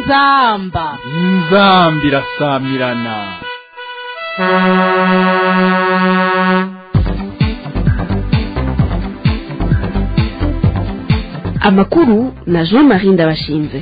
inzamba inzambi irasamirana amakuru na jean marie ndabashinze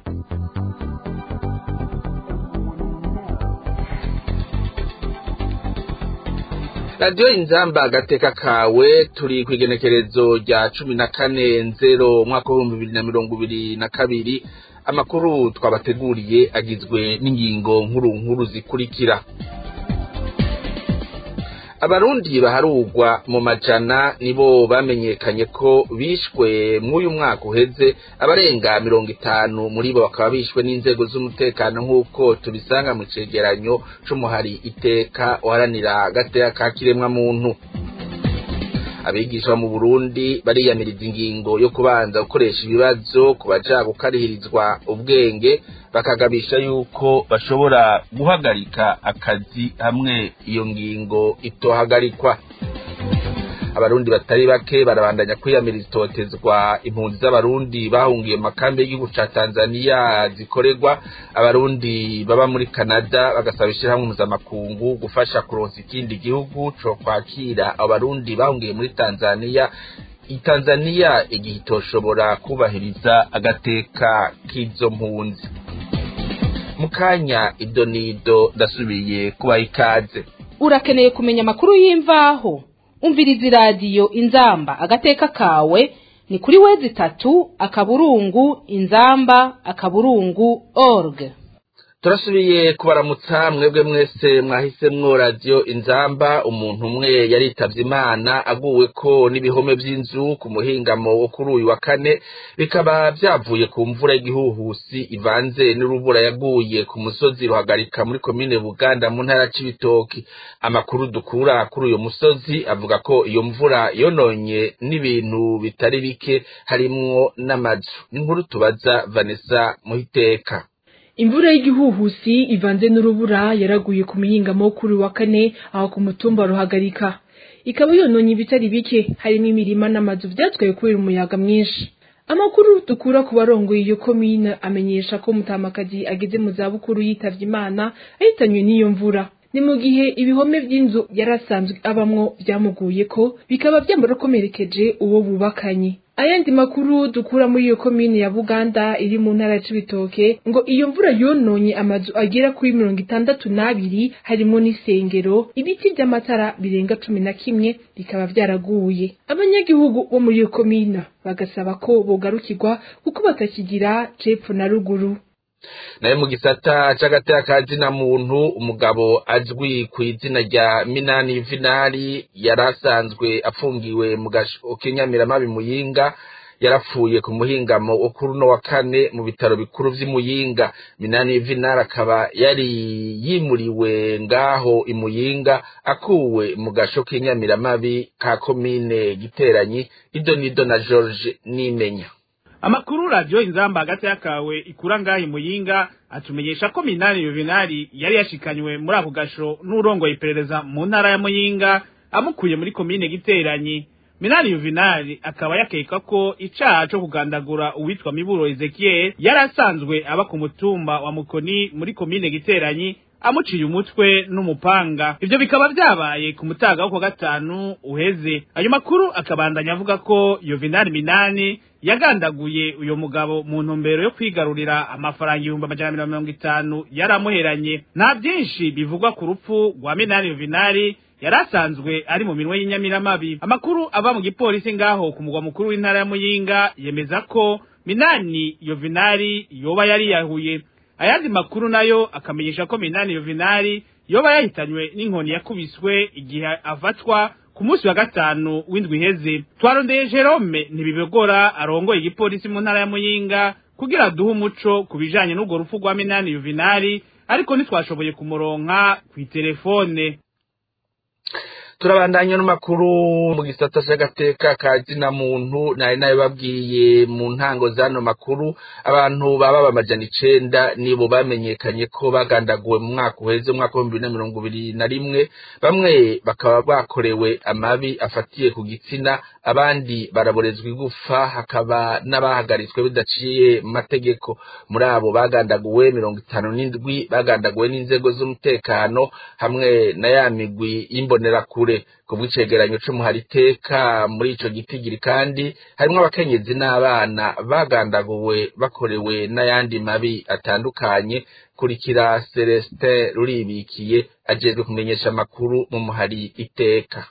radiyo inzamba agateka kawe turi ku igenekerezo rya cumi na kane nzero umwaka w'ibihumbi bibiri na mirongo ibiri na kabiri amakuru twabateguriye agizwe n'ingingo nkuru nkuru zikurikira abarundi baharugwa mu majana nibo bamenyekanye ko bishwe mw'uyu mwaka uheze abarenga mirongo itanu muri bo bakaba bishwe n'inzego z'umutekano nk'uko tubisanga mu cegeranyo c'umuhari iteka uharanira agateka ka kiremwamuntu abigisha mu Burundi bariyamiriza ingingo yo kubanza gukoresha ibibazo ku baja gukarihirizwa ubwenge bakagabisha yuko bashobora guhagarika akazi hamwe iyo ngingo itohagarikwa abarundi batari bake barabandanya kwiyamiriza itotezwa impunzi z'abarundi bahungiye mu makambi y'igihugu ca tanzaniya zikorerwa abarundi baba muri canada bagasaba ishirahamwe mpuzamakungu gufasha kuronsa ikindi gihugu co kwakira abo barundi bahungiye muri tanzaniya itanzaniya igihe itoshobora kubahiriza agateka k'izo mpunzi mu kanya idonido ndasubiye kubaha ikaze urakeneye kumenya amakuru y'imvaho umviriza iradiyo inzamba agateka kawe ni kuri wezi itatu akaburungu inzamba akaburungu org turasubiye kubaramutsa mwebwe mwese mwahisemwo radiyo inzamba umuntu umwe yaritavye imana aguwe ko n'ibihome vy'inzu ku muhingamo wo kuri uyu wa kane bikaba vyavuye ku mvura y'igihuhusi ivanze n'urubura yaguye ku musozi ruhagarika muri komine buganda mu ntara c'ibitoki amakuru dukura kuri uyu musozi avuga ko iyo mvura yononye n'ibintu bitari bike harimwo n'amazu n'inkuru tubaza vanessa muhiteka imvura y'igihuhusi ivanze n'urubura yaraguye ku mihingamo kuri wa kane aho ku mutumba ruhagarika ikaba yononye ibitari bike harimo imirima n'amazu vyatwaye kubera umuyaga mwinshi amakuru dukura ku barongoye iyo komine amenyesha ko mutamakazi ageze mu zabukuru yitavye imana ahitanywe n'iyo mvura ni mu gihe ibihome vy'inzu yari asanzwe abamwo vyamuguye ko bikaba vyamurakomerekeje uwo bubakanye ayandi makuru dukura muri iyo komine ya buganda iri mu ntara ya cibitoke ngo iyo mvura yononye amazu agera kuri mirongo itandatu n'abiri harimo n'isengero ibiti vy'amatara birenga cumi na kimwe bikaba vyaraguye abanyagihugu bo muri iyo komine bagasaba ko bogarukirwa kuko batakigira cepfo na ruguru nayo mu gisata c'agateka ka zina muntu umugabo azwi ku izina rya minani yuvinari yari asanzwe afungiwe mu gasho k'inyamiramabi muyinga yarapfuye ku muhingamo wo kuri uno wa kane mu bitaro bikuru vy'imuyinga minani yuvinari akaba yari yimuriwe ngaho imuyinga akuwe mu gasho k'inyamiramabi ka komine giteranyi idonido na george nimenya amakuru radiyo inzamba hagati y'akawe ikura ngaho imuyinga atumenyesha ko minani yuvinari yari yashikanywe muri ako gasho n'urongoye iperereza mu ntara ya muyinga amukuye muri komine giteranyi minani yuvinari akaba yakeka ko icaha co kugandagura uwitwa miburo ezekiel yari asanzwe aba ku mutumba wa mukoni muri komine giteranyi amuciye umutwe n'umupanga ivyo bikaba vyabaye ku mutaga wo kwa gatanu uheze ayo makuru akabandanya avuga ko yovinari minani yagandaguye uyo mugabo mu ntumbero yo kwigarurira amafaranga ibihumbi amajana mirongo itanu yari amuheranye nta byinshi bivugwa ku rupfu rwa minani yovinari yari asanzwe ari mu minwe y'inyamiramabi amakuru ava mu gipolisi ngaho ku mugwa mukuru w'intara ya muyinga yemeza ko minani yovinari yoba yariyahuye ayandi makuru nayo akamenyesha ko minani yovinari yoba yahitanywe n'inkoni yakubiswe igihe afatwa ku munsi wa gatanu w'indwi iheze twarondeye jerome ntibibegora arongoye igipolisi mu ntara ya muyinga kugira duhe umuco ku bijanye n'urwo rupfu rwa minani yovinari ariko ntitwashoboye kumuronka kw'iterefone turabandanya n'amakuru mu gisata cy'agateka ka zina muntu nari nayo babwiye mu ntango z'ano makuru abantu baba amajana icenda nibo bamenyekanye ko bagandaguwe mu mwaka uheze umwaka w'ibihumbi bibiri na mirongo ibiri na rimwe bamwe bakaba bakorewe amabi afatiye ku gitsina abandi baraborezwa igufa hakaba n'abahagaritswe bidaciye mu mategeko muri abo bagandaguwe mirongo itanu n'indwi bagandaguwe n'inzego z'umutekano hamwe na ya migwi y'imbonerakure ku bw'icegeranyo c'umuhari iteka muri ico gitigiri kandi harimwo abakenyezi n'abana bagandaguwe bakorewe n'ayandi mabi atandukanye kurikira celestin ruribikiye ajejwe kumenyesha amakuru mu muhari iteka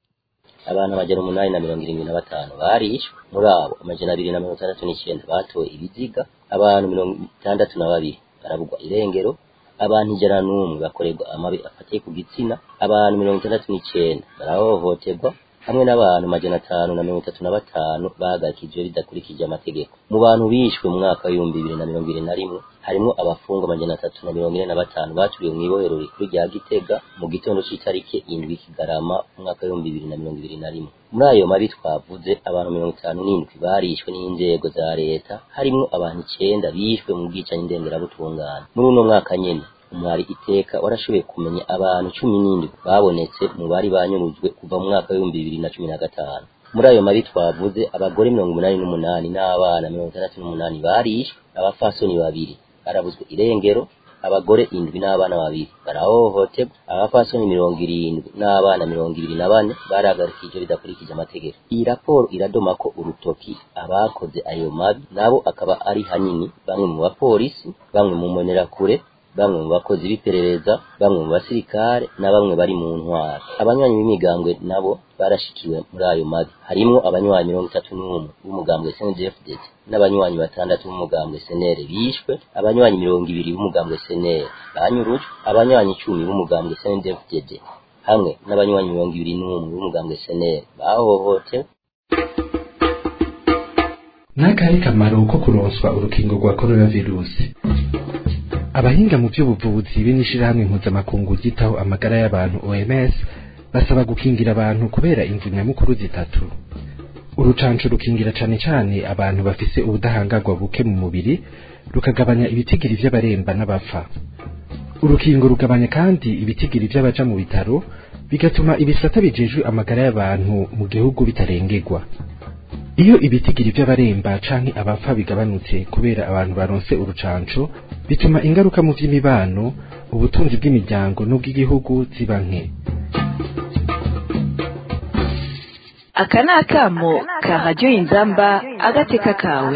abantu bagera umunani na mirongo irindwi na batanu barishwe muri abo amajana abiri na mirongo itandatu n'icyenda batoye ibiziga abantu mirongo itandatu na babiri barabugwa irengero abantu ijana n'umwe bakorerwa amabi afatiye ku gitsina abantu mirongo itandatu n'icyenda barahohoterwa hamwe n'abantu majana atanu na mirongo itatu na batanu bahagarikijwe bidakurikije amategeko mu bantu bishwe mu mwaka w'ibihumbi bibiri na mirongo ibiri na rimwe harimwo abafungwa amajana atatu na mirongo ine na batanu baturiwe mu ibohero rikuru rya gitega mu gitondo c'itariki indwi kigarama umwaka w'ibihumbi bibiri na mirongo ibiri na rimwe muri ayo mabi twavuze abantu mirongo itanu n'indwi barishwe n'inzego za leta harimwo abantu icenda bishwe mu bwicanyi ndengerabutungane muri uno mwaka nyene umwari iteka warashoboye kumenya abantu cumi n'indwi babonetse mu bari banyurujwe kuva mu mwaka w'ibihumbi bibiri na cumi na gatanu muri ayo mabi twavuze abagore mirongo umunani n'umunani n'abana mirongo itandatu n'umunani barishwe abafasoni babiri barabuzwe irengero abagore indwi n'abana babiri barahohoterwa abafasoni mirongo irindwi n'abana mirongo ibiri na bane barahagarikije bidakurikije amategeko iyi raporo iradoma ko urutoki abakoze ayo mabi nabo akaba ari hanini bamwe mu bapolisi bamwe mu mbonerakure bamwe mu bakozi b'iperereza bamwe mu basirikare na bamwe bari mu ntwaro abanywanyi b'imigambwe nabo barashikiwe muri ayo mabi harimwo abanywanyi mirongo itatu n'umwe b'umugambwe snjfdd n'abanywanyi batandatu b'umugambwe senere bishwe abanywanyi mirongo ibiri b'umugambwe senere banyurujwe abanywanyi icumi b'umugambwe snjfdd hamwe n'abanywanyi mirongo ibiri n'umwe b'umugambwe senere bahohotewe n'akahe kamaro ko kuronswa urukingo rwa coronavirusi abahinga mu by'ubuvuzi b'inishirahamwe mpuzamakungu ryitaho amagara y'abantu OMS basaba gukingira abantu kubera imvu nyamukuru zitatu urucanco rukingira cane cane abantu bafise ubudahangarwa buke mu mubiri rukagabanya ibitigiri vy'abaremba n'abapfa urukingo rugabanya kandi ibitigiri vy'abaja mu bitaro bigatuma ibisata bijejwe amagara y'abantu mu gihugu bitarengerwa iyo ibitigiri vy'abaremba canke abapfa bigabanutse kubera abantu baronse urucanco bituma ingaruka mu vy'imibano ubutunzi bw'imiryango n'ubw'igihugu ziba nke aka ni akamo ka radiyo inzamba agateka kawe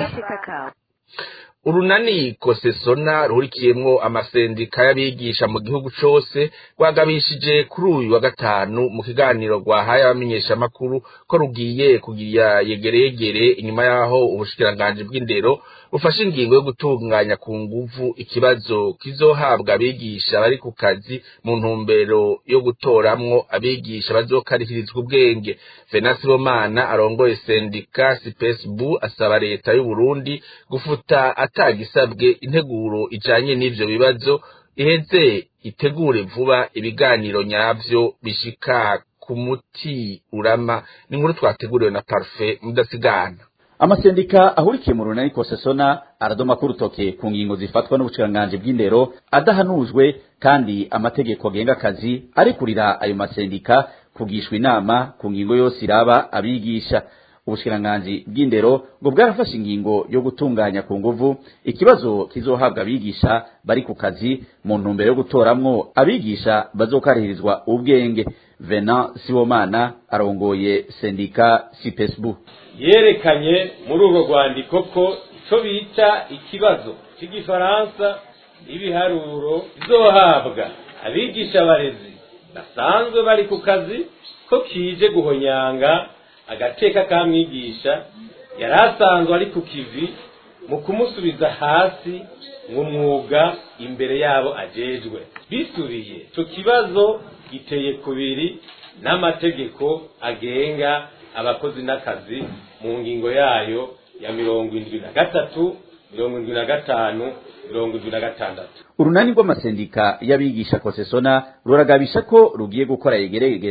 urunani kosesona ruhurikiyemwo amasendika y'abigisha mu gihugu cose rwagabishije kuri uyu wa gatanu mu kiganiro rwahaye abamenyeshamakuru ko rugiye kugira yegeregere inyuma y'aho ubushikiranganji bw'indero bufashe ingingo yo gutunganya ku nguvu ikibazo kizohabwa abigisha bari ku kazi mu ntumbero yo gutoramwo abigisha bazokarihirizwa ubwenge venasi bomana arongoye sendika sipesibu asaba leta y'uburundi gufuta atagisabwe integuro ijanye n'ivyo bibazo iheze itegure vuba ibiganiro nyavyo bishika ku muti urama ni inkuru twateguriwe na parufe mudasigana amasendika ahurikiye mu runani kosesona aradoma ko urutoke ku ngingo zifatwa n'ubushikiranganje bw'indero adahanujwe kandi amategeko agenga akazi arekurira ayo masendika kugishwa inama ku ngingo yose iraba abigisha ubushikiranganji bw'indero ngo bwarafashe ingingo yo gutunganya ku nguvu ikibazo kizohabwa abigisha bari ku kazi mu ntumbero yo gutoramwo abigisha bazokarihirizwa ubwenge Venant Sibomana arongoye sendika Sipesbu yerekanye muri urwo rwandiko ko ico bita ikibazo c'igifaransa ibiharuro bizohabwa abigisha abarezi basanzwe bari ku kazi ko kije guhonyanga agateka ka mwigisha yari asanzwe ari ku kivi mu kumusubiza hasi mw'umwuga imbere yabo ajejwe bisubiye ico kibazo giteye kubiri n'amategeko agenga abakozi n'akazi mu ngingo yayo ya mirongo indwi na gatatu mirongo indwi na gatanu mirongo indwi na gatandatu urunani rw'amasendika y'abigisha kosesona ruragabisha ko rugiye gukora yegeregere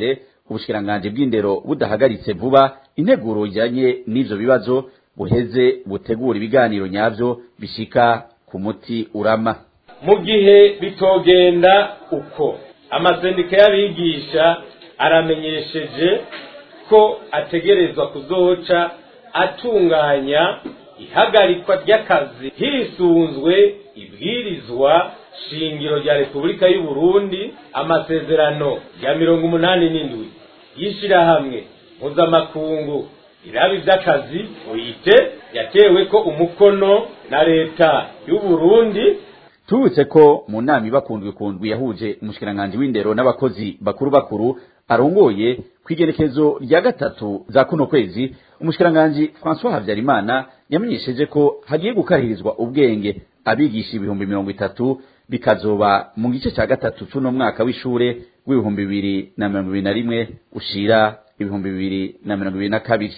ubushikiranganje bw'indero budahagaritse vuba integuro ijanye n'ivyo bibazo buheze butegura ibiganiro nyavyo bishika ku muti urama mu gihe bitogenda uko amasendika y'abigisha aramenyesheje ko ategerezwa kuzoca atunganya ihagarikwa ry'akazi hisunzwe ibwirizwa shingiro rya repubulika y'u Burundi amasezerano ya mirongo umunani n'indwi y'ishirahamwe mpuzamakungu irabi vy'akazi uyite yatewe ko umukono na leta y'u Burundi tubutse ko mu nama ibakundwe kundwi yahuje umushikiranganje w'indero n'abakozi bakuru bakuru arongoye kwigerekezo rya gatatu za kuno kwezi umushikiranganje François Havyarimana yamenyesheje ko hagiye gukarihirizwa ubwenge abigisha ibihumbi mirongo itatu bikazoba mu gice cya gatatu c'uno mwaka w'ishure w'ibihumbi bibiri na mirongo ibiri na rimwe ushira ibihumbi bibiri na mirongo ibiri na kabiri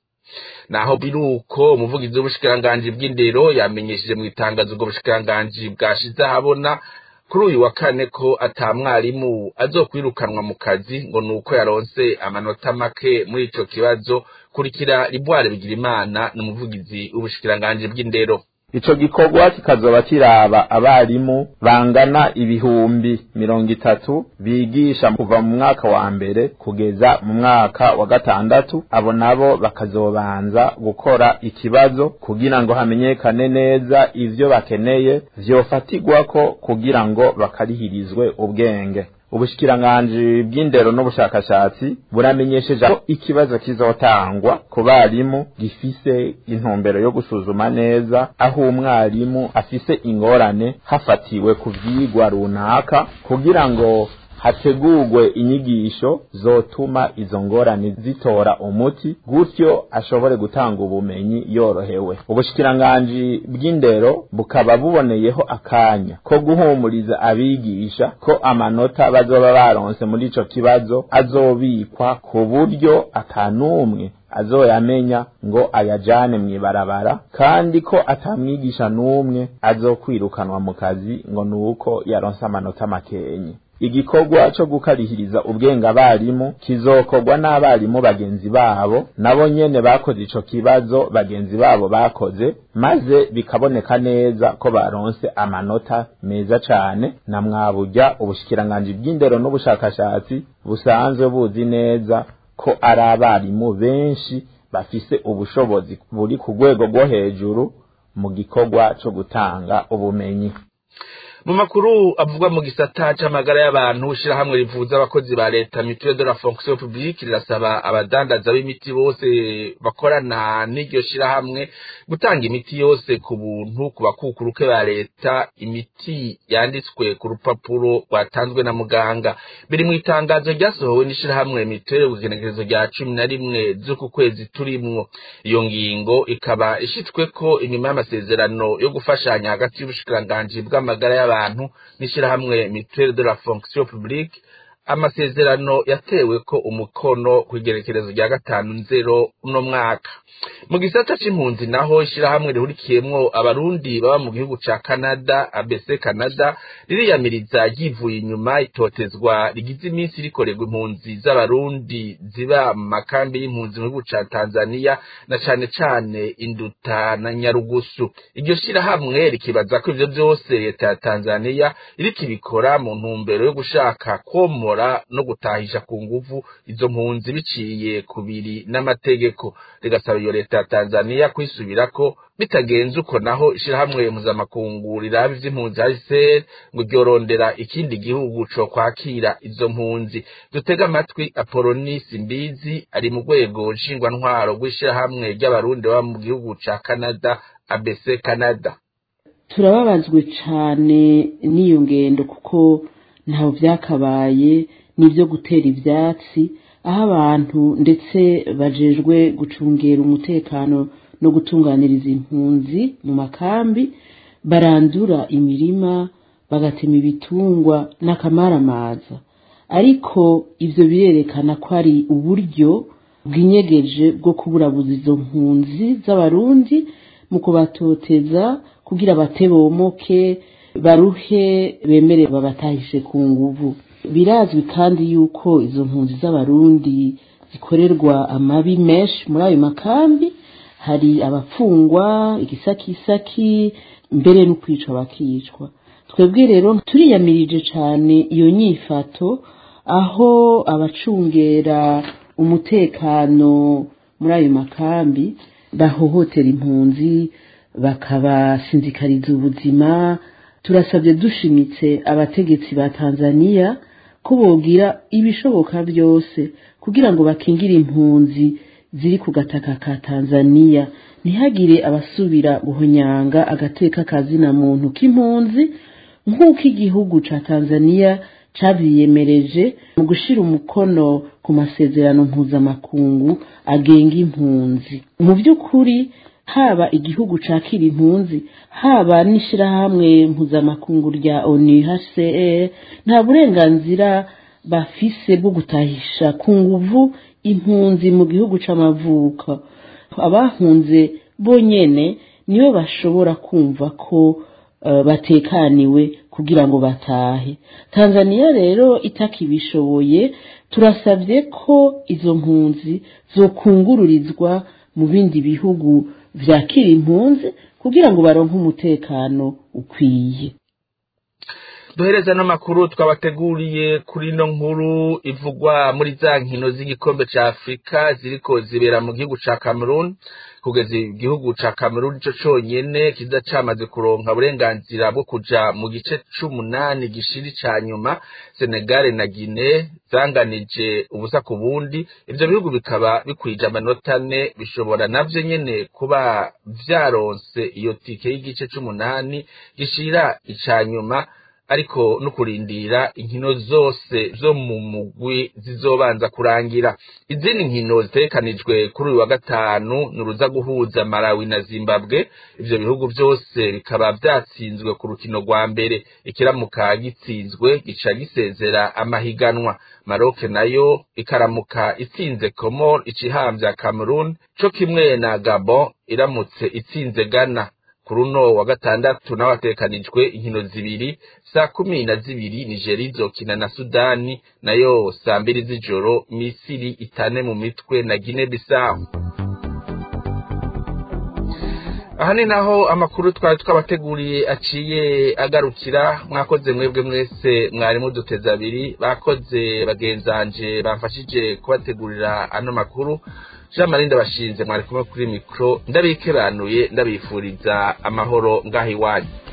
naho biruko umuvugizi w'ubushikiranganji bw'indero yamenyesheje mu itangazo ubwo bushikiranganji bwashize ahabona kuri uyu wa kane ko ata mwarimu azokwirukanwa mu kazi ngo nuko yaronse amanota make muri ico kibazo kurikira Ribware Bigirimana n'umuvugizi w'ubushikiranganji bw'indero ico gikorwa kikazoba kiraba abarimu bangana ibihumbi mirongo itatu bigisha kuva mu mwaka wa mbere kugeza mu mwaka wa gatandatu abo nabo bakazobanza gukora ikibazo kugira ngo hamenyekane neza ivyo bakeneye vyofatirwako kugira ngo bakarihirizwe ubwenge ubushikiranganji bw'indero n'ubushakashatsi buramenyesheje ko ikibazo kizotangwa ku barimu gifise intumbero yo gusuzuma neza aho umwarimu afise ingorane hafatiwe ku vyigwa runaka kugira ngo hategurwe inyigisho zotuma izo ngorane zitora umuti gutyo ashobore gutanga ubumenyi yorohewe ubushikiranganji bw'indero bukaba buboneyeho akanya ko guhumuriza abigisha ko amanota bazoba baronse muri ico kibazo azobikwa ku buryo atanumwe azoyamenya ngo ayajane mw'ibarabara kandi ko atamwigisha n'umwe azokwirukanwa mu kazi ngo nuko yaronse amanota makenye igikorwa co gukarihiriza ubwenge abarimu kizokorwa n'abarimu bagenzi babo nabo nyene bakoze ico kibazo bagenzi babo bakoze maze bikaboneka neza ko baronse amanota meza cane na mwaburya ubushikiranganji bw'indero n'ubushakashatsi busanzwe buzi neza ko ari abarimu benshi bafise ubushobozi buri ku rwego rwo hejuru mu gikorwa co gutanga ubumenyi mu makuru avugwa mu gisata c'amagara y'abantu ishirahamwe rivuza abakozi ba leta mutuelle de la fonction publique rirasaba abadandaza b'imiti bose bakorana n'iryo shirahamwe gutanga imiti yose ku buntu ku bakukuruke ba leta imiti yanditswe ku rupapuro rwatanzwe na muganga biri mu itangazo ryasohowe n'ishirahamwe mutuelle ku igenekerezo rya cumi na rimwe z'uku kwezi turimwo iyo ngingo ikaba ishitsweko inyuma y'amasezerano yo gufashanya hagati y'ubushikiranganji bw'amagara y'abantu abantu n'ishirahamwe mutuelle de la fonction publique amasezerano yatewe ko umukono ku igerekerezo rya gatanu nzero uno mwaka mu gisata c'impunzi naho ishirahamwe rihurikiyemwo abarundi baba mu gihugu ca canada abc canada ririyamiriza ryivuye inyuma itotezwa rigize iminsi rikorerwa impunzi z'abarundi ziba mu makambi y'impunzi mu gihugu ca tanzania na cane cane induta na nyarugusu iryo shirahamwe rikibaza ko ivyo vyose leta ya tanzania iriko ibikora mu ntumbero yo gushaka komora no gutahisha ku nguvu izo mpunzi biciye kubiri n'amategeko rigasaba iyo leta ya Tanzania kwisubirako bitagenze uko naho ishirahamwe mpuzamakungu riraba ivy'impunzi HCR ngo ryorondera ikindi gihugu co kwakira izo mpunzi dutega amatwi Apollonis Mbizi ari mu rwego nshingwantwaro rw'ishirahamwe ry'abarundi baba mu gihugu ca Canada ABC Canada turababazwe cane n'iyo ngendo kuko ntaho byakabaye n'ibyo gutera ibyatsi aho abantu ndetse bajejwe gucungera umutekano no gutunganiriza impunzi mu makambi barandura imirima bagatema ibitungwa n'akamaramaza ariko ibyo birerekana ko ari uburyo bw'inyegeje bwo kuburabuza izo mpunzi z'abarundi mu kubatoteza kugira batebomoke baruhe bemere babatahishe ku nguvu birazwi kandi yuko izo mpunzi z'abarundi zikorerwa amabi menshi muri ayo makambi hari abapfungwa igisakisaki mbere no kwica bakicwa twebwe rero turiyamirije cyane iyo nyifato aho abacungera umutekano muri ayo makambi bahohotera impunzi bakabasinzikariza ubuzima turasabye dushimitse abategetsi ba tanzania ko bogira ibishoboka byose kugira ngo bakingire impunzi ziri ku gataka ka tanzania ntihagire abasubira guhonyanga agateka kazina muntu k'impunzi nk'uko igihugu ca tanzania cabiyemereje mu gushira umukono ku masezerano mpuzamakungu agenga impunzi mu by'ukuri haba igihugu cakira impunzi haba n'ishirahamwe mpuzamakungu rya onu hcr nta burenganzira bafise bwo gutahisha ku nguvu impunzi mu gihugu c'amavuko abahunze bonyene nibo bashobora kumva ko uh, batekaniwe kugira ngo batahe tanzania rero itakibishoboye turasabye ko izo mpunzi zokungururizwa mu bindi bihugu vyakira impunzi kugira ngo baronke umutekano ukwiye duhereza n'amakuru twabateguriye kuri ino nkuru ivugwa muri za nkino z'igikombe ca afurika ziriko zibera mu gihugu ca cameroon kugeza igihugu ca cameroon ico conyene kiza camaze kuronka uburenganzira bwo kuja mu gice c'umunani gishiri ca nyuma senegal na guine zanganije ubusa ku bundi ivyo bihugu bikaba bikwije amanota ane bishobora navyo nyene kuba vyaronse iyo tike y'igice c'umunani gishira ica nyuma ariko no kurindira inkino zose zo mu mugwi zizobanza kurangira izindi nkino zitegekanijwe kuri uyu wa gatanu ni uruza guhuza malawi na zimbabwe ivyo bihugu vyose bikaba vyatsinzwe ku rukino rwa mbere ikiramuka gitsinzwe gica gisezera amahiganwa maroke nayo ikaramuka itsinze komor icihamvya cameroon co kimwe na gabon iramutse itsinze ghana kuri uno wa gatandatu naho hatekanijwe inkino zibiri saa kumi na zibiri nigeri izokina na sudani nayo saa mbiri z'ijoro misiri itane mu mitwe na gine bisawu aha ni naho amakuru twari twabateguriye aciye agarukira mwakoze mwebwe mwese mwari muduteze abiri bakoze bagenzanje bamfashije kubategurira ano makuru jean marie ndabashinze mwari kumwe kuri mikoro ndabikebanuye ndabifuriza amahoro ngaho iwanyu